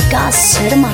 विकास शर्मा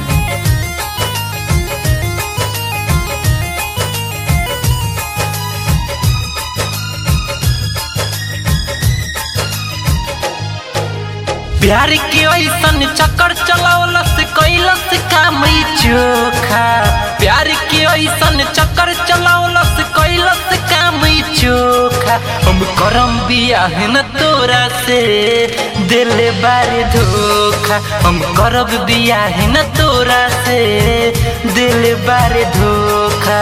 प्यार के ऐसन चक्कर चलावलस कैलस काम ई चोखा प्यार के ऐसन चक्कर चलावलस कैलस काम ई चोखा हम करम बियाह न तोरा से दिल बारे धोखा हम करब बियाह न तोरा से दिल बारे धोखा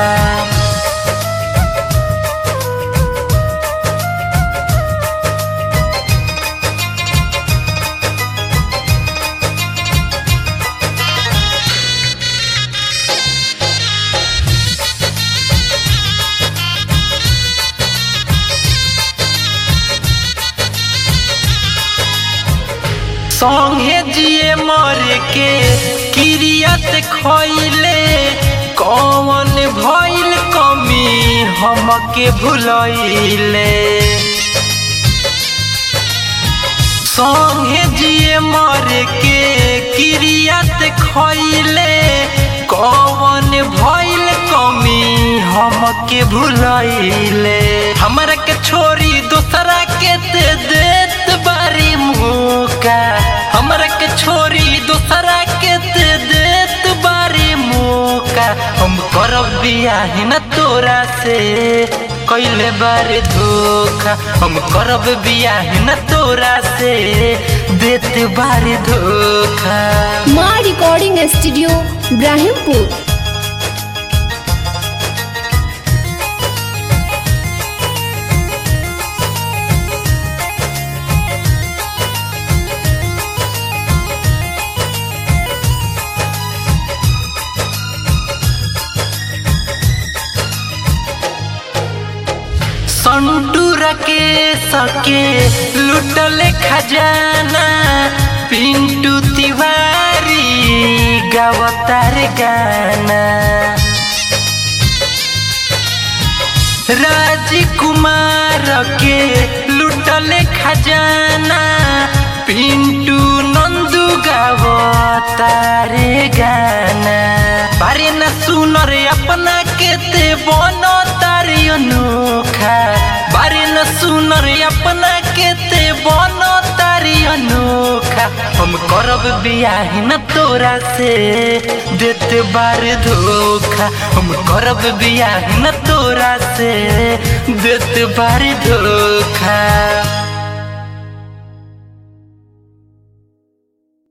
संगे जिए मर के किरियत खैले कौन भइल कमी हमके भुलैले संगे जिए मर के किरियत खैले कौन भइल कमी हमके भुलैले हमरा के छोरी दूसरा के दे देत बारी मुका हमरा के छोरी दूसरा के दे देत बारी मुका हम करब बियाह न तोरा से कैले बारे धोखा हम करब बियाह न तोरा से देत बारे धोखा माँ रिकॉर्डिंग स्टूडियो इब्राहिमपुर संटूरा के सके लुटल खजाना पिंटू तिवारी गावतार गाना राजकुमार के लुटल खजाना पिंटू नंदू गावतार गाना बारे न सुन रे अपना के ते बनो तारी अनोखा बारे न सुन रे अपना के ते बनो तारी अनोखा हम करब बियाह न तोरा से देत बार धोखा हम करब बियाह न तोरा से देत बार धोखा